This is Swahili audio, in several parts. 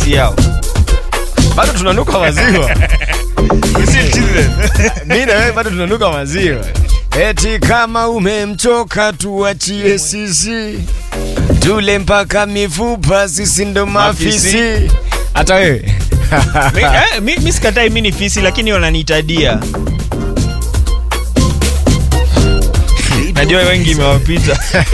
si yao bado tunanuka maziwa We still children. mi na wewe bado tunanuka maziwa eti kama umemchoka tuachie sisi tule mpaka mifupa sisi ndo mafisi Mafisi. hata wewe Mi- eh, mi- mi sikatai mi ni fisi lakini wananiitadia najua wengi imewapita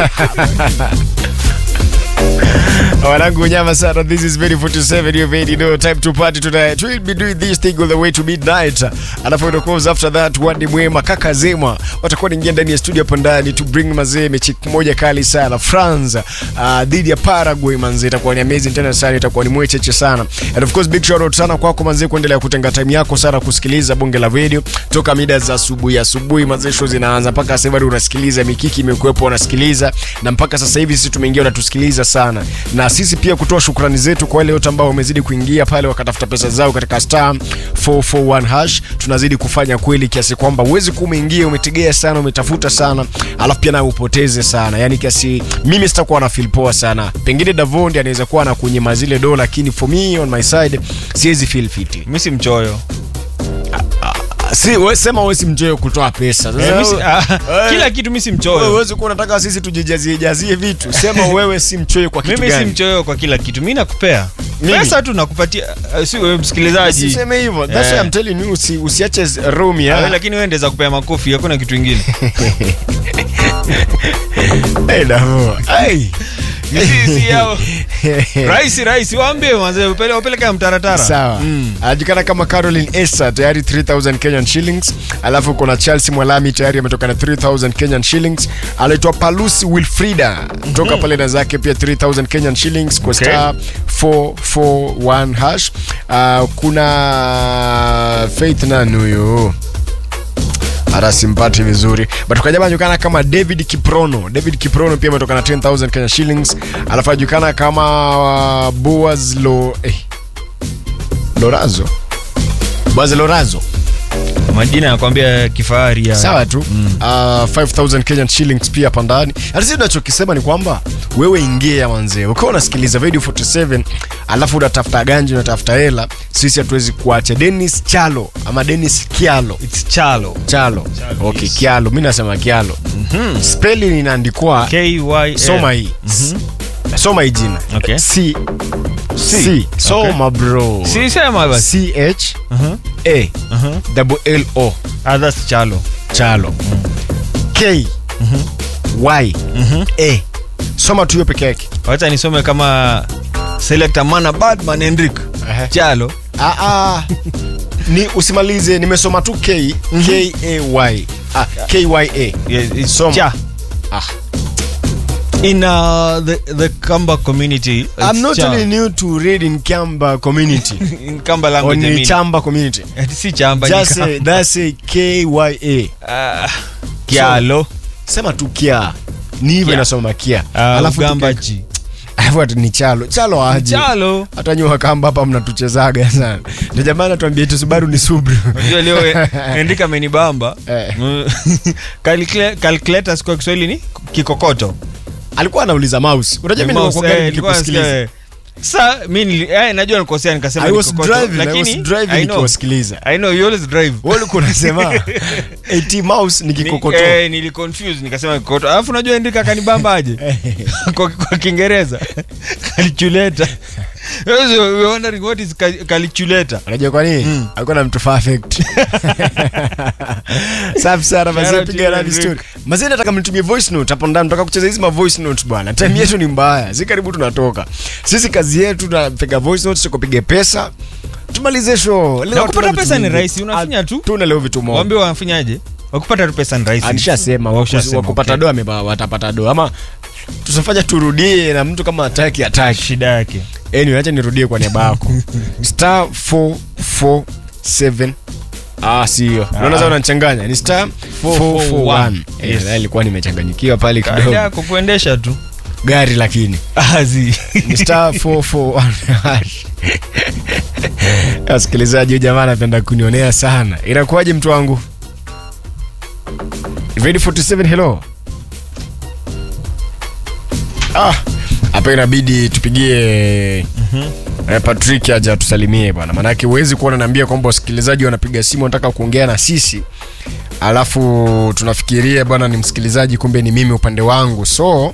wanangu nyama sana this is very 47 you already know time to party tonight we'll be doing this thing all the way to midnight alafu of course after that wadi mwema kaka zema watakuwa naingia ndani ya studio hapo ndani to bring mazee mechi moja kali sana France uh, dhidi ya Paraguay manzee itakuwa ni amazing tena sana itakuwa ni mwecheche sana and of course big shout out sana kwako manzee kuendelea kutenga time yako sana kusikiliza bonge la radio toka mida za asubuhi asubuhi manzee show zinaanza mpaka sasa hivi unasikiliza mikiki imekuwepo unasikiliza na mpaka sasa hivi sisi tumeingia unatusikiliza sana na sisi pia kutoa shukrani zetu kwa wale wote ambao wamezidi kuingia pale wakatafuta pesa zao katika star 441 hash tunazidi kufanya kweli kiasi kwamba uwezi kuwa umeingia umetegea sana umetafuta sana alafu pia nawe upoteze sana yani kiasi mimi sitakuwa na feel poa sana pengine Davondi anaweza kuwa na kunyima zile dola lakini for me on my side siwezi feel fiti mi si mchoyo si we, sema wewe si mchoyo kutoa pesa Sasa Eh, mi si- wewe- ah, wewe- kila kitu mi si wewe mchoyo huwezi kuwa unataka sisi tujijazie jazie vitu sema wewe si mchoyo kwa kitu mimi si gani mchoyo kwa kila kitu mi nakupea Mimi? pesa tu nakupatia eh, si wewe msikilizaji Usiseme hivyo. That's why Eh. I'm telling you usi, usiache room Ah, ya. lakini wewe ndeza kupea makofi hakuna kitu ingine Hey, Davo. Hey. Si- si yao. rahisi rahisi waambie manze upele- wapeleke ya mtaratara Sawa. Anajulikana kama Caroline Esa tayari 3000 Kenyan shillings. Alafu kuna Chelsea Mwalami tayari ametoka na 3000 Kenyan shillings. Anaitwa Palusi Wilfrida toka pale na zake pia 3000 Kenyan shillings kwa Okay. star 441 hash. Uh, kuna Faith nani huyo? hata simpati vizuri but kwa jamaa anajulikana kama david kiprono david kiprono pia ametoka na 10000 kenya shillings alafu anajulikana kama uh, boaz lo eh. lorazo boaz lorazo majina yakwambia kifahari ya sawa tu mm. uh, 5000 kenyan shillings pia hapa ndani hata sisi tunachokisema ni kwamba wewe ingia manzee ukiwa unasikiliza radio 47 alafu unatafuta ganji unatafuta hela sisi hatuwezi kuacha denis chalo ama denis kialo It's chalo chalo okay kialo mi nasema kialo mm-hmm. spelling inaandikwa KYL. soma hii mm-hmm. soma hii jina Okay. c c soma bro si sema basi c h Uh-huh. a Uh-huh. double l o Ah, that's chalo chalo k y a soma tu hiyo peke yake wacha nisome kama selector mana badman henrik Ehe. chalo Ah, ah. ni usimalize nimesoma tu k k a y ah, k y a Yeah, it's Soma. cha. ah. in uh, the, the kamba community it's I'm not cha. telling you to read in Kamba community in kamba or language I in mean. Chamba community. Eh, si chamba ni Just kamba. say, that's a K Y A. Ah, kialo Sema tu kia. Ni hivyo Kia. inasoma kia. Ah, Alafu ugamba tuke- ji Alafu ati ni chalo. Chalo aje. chalo Hata nyua kamba hapa mnatuchezaga sana. Ndio jamaa anatuambia eti Subaru ni Subaru. Unajua leo henrik amenibamba Eh. Mm. Calcula- calculators kwa kiswahili ni kikokoto Alikuwa anauliza mouse. Unajua mimi Mouse, nilikuwa eh, gani nilikuwa nikikusikiliza. nasikia, eh. sa mi nili- eh, najua nikosea nikasema I ni was kokoto, driving, I was lakini driving I know, nikiwasikiliza. I know, you always drive. Wewe ulikuwa unasema eti mouse ni Ni- kikokoto. eh, niliconfuse nikasema kikokoto alafu najua Hendrik akanibamba aje kwa, kwa kiingereza calculator Yes, we were wondering what is cal- calculator unajua kwa nini alikuwa na mtu perfect safi sana mazee Shout out piga to radi Henrik. story mazee nataka mnitumie voice note hapo ndani nataka kucheza hizi ma voice notes bwana time yetu ni mbaya si karibu tunatoka sisi kazi yetu tunapiga voice notes tukupiga pesa tumalize show leo Na kupata hatuna pesa vitu ni vingi. rahisi, unafinya tu. tuna leo vitu moja waambie wafanyaje wakupata tu pesa ni rahisi alishasema Washasema, wakupata okay. doa ameba- watapata doa ama tusafanya turudie na mtu kama ataki ataki shida yake anyway acha nirudie kwa niaba yako star 447 Ah, sio. Unaona sasa unanichanganya. Ni star 441. Eh, Yes. yes. ilikuwa nimechanganyikiwa pale kaida kidogo. yako kuendesha tu Gari lakini. azi Ni star 441. Wasikilizaji, huyu jamaa anapenda kunionea sana. Inakuwaje mtu wangu? Ready 47 hello. Ah, hapa inabidi tupigie Eh, Patrick aje atusalimie bwana, maanake huwezi kuwa unaniambia kwamba wasikilizaji wanapiga simu wanataka kuongea na sisi alafu tunafikiria bwana ni msikilizaji, kumbe ni mimi upande wangu. So uh,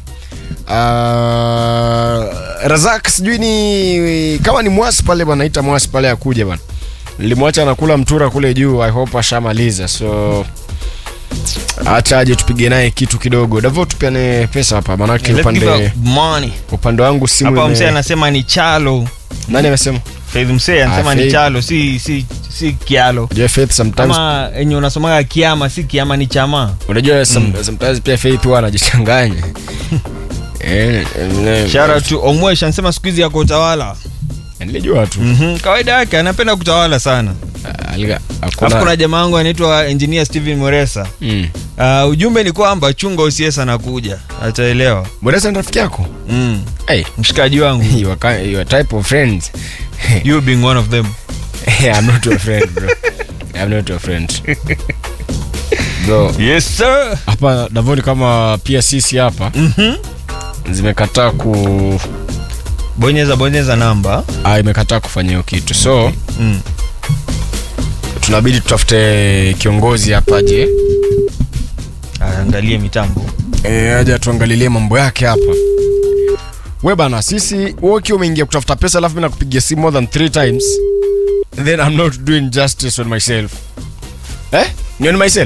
Razak sijui ni kama ni mwasi pale bwana, ita mwasi pale akuja bwana, nilimwacha anakula mtura kule juu, I hope ashamaliza so acha aje tupige naye kitu kidogo. Davo, tupiane pesa hapa, maanake Let's give upande out money. upande wangu simu Hapa ime- msee anasema ni chalo. nani amesema? Faith msee anasema Ah, ni Faith. chalo, si si si kialo. Unajua Faith sometimes Kama enye unasomaga kiama, si kiama ni chama. unajua some, sometimes pia Faith huwa anajichanganya. Eh, eh, Shout out to Omwesh anasema siku hizi yako utawala. nilijua tu. Mhm. Kawaida yake anapenda kutawala sana. Ah, aliga- Alafu kuna Hakuna jamaa wangu anaitwa engineer Steven Moresa. Mm. Uh, ujumbe ni kwamba chunga usies anakuja. Ataelewa. Moresa ni rafiki yako? Mm. Hey, Mshikaji wangu. you are, ki- you are type of friends. You being one of them. I'm not your friend, bro. I'm not your friend. Bro, Yes sir. hapa Davoni kama pia sisi hapa Mhm. zimekataa ku Bonyeza bonyeza namba. ah, imekataa kufanya hiyo kitu so Mm. tunabidi tutafute kiongozi hapa aje Angalie mitambo. e, aje tuangalilie mambo yake hapa we bana sisi wewe ukiwa umeingia kutafuta pesa alafu mimi nakupigia simu more than three times then I'm not doing justice on myself eh ni on myself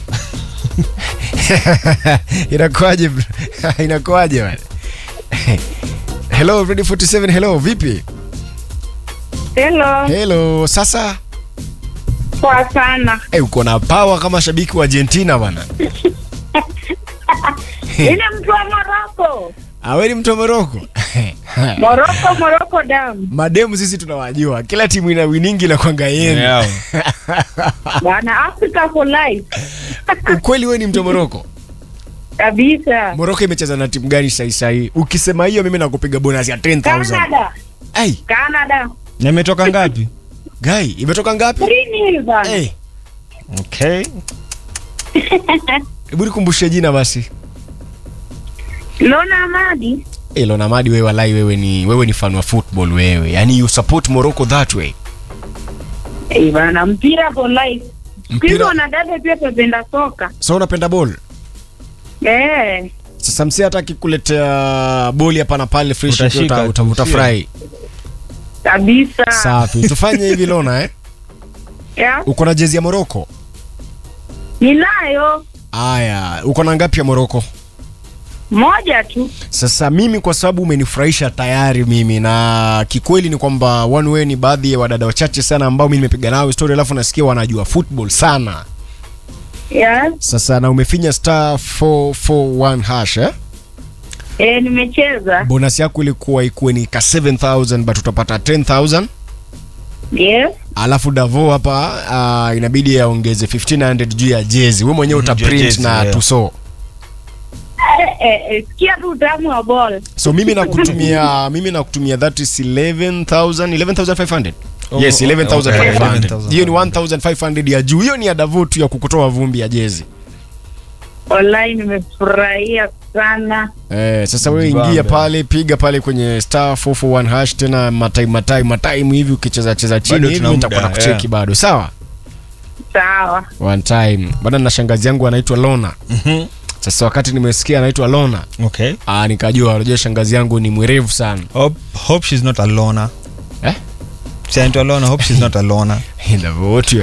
inakuaje bro? inakuaje bana hello ready 47 hello vipi Hello, hello sasa poa sana. hey, uko na power kama shabiki wa Argentina bana Ile mtu wa Moroko, aweni mtu wa Moroko Moroko, Moroko damu mademu sisi tunawajua kila timu ina winingi na kwanga yenu Yeah. bwana, Africa for life ukweli we ni mtu wa Moroko kabisa. Moroko imecheza na timu gani sahi sahi ukisema hiyo mimi nakupiga bonus ya 10000 Canada, hey, Canada, Na imetoka ngapi? guy imetoka ngapi Green Hill bwana. hey, Okay. hebu nikumbushe jina basi Lona Amadi, hey, Lona Madi wewe walai wewe ni wewe ni fan wa football wewe yani you support Morocco that way eh bwana, mpira for life. Siku hizi Mpira- wanadada pia tunapenda soka so unapenda ball eh, sasa msee hata akikuletea boli hapa na pale fresh Utashika uta, tu, uta, sio? utafurahi kabisa. safi tufanye hivi Lona eh Yeah. uko na jezi ya Morocco Ninayo aya uko na ngapi ya Morocco moja tu. Sasa mimi kwa sababu umenifurahisha tayari mimi, na kikweli ni kwamba one way ni baadhi ya wadada wachache sana ambao mimi nimepiga nao story, alafu nasikia wanajua football sana. Yeah. Sasa na umefinya star 441 hash eh? Eh, nimecheza. Bonus yako ilikuwa ikuwe ni ka 7000 but utapata 10000 Yes. alafu Davo hapa uh, inabidi aongeze 1500 juu ya jezi. Wewe mwenyewe Mhm, uta juu ya print jezi, na yeah. tuso. Eh, eh, eh, sikia tu utamu wa ball. So mimi nakutumia mimi nakutumia that is 11000 11500. Oh, Yes, oh, 11500. okay, 11,500. Hiyo ni 1500 ya juu. Hiyo ni ya Davo tu ya kukutoa vumbi ya jezi. Wallahi nimefurahia sana. Eh, sasa wewe Jibambe. ingia pale, piga pale kwenye star 441 hash tena matai matai matai hivi ukicheza cheza chini Bado hivi tuna nitakuwa muda, nakucheki yeah. bado. Sawa? Sawa. One time. Bado na shangazi yangu anaitwa Lona. Mhm. Sasa wakati nimesikia anaitwa Lona, Okay. ah nikajua unajua shangazi yangu ni mwerevu sana. Hope, hope she's not a loner. Eh? Si anaitwa loner, hope she's not a loner. Ndio wote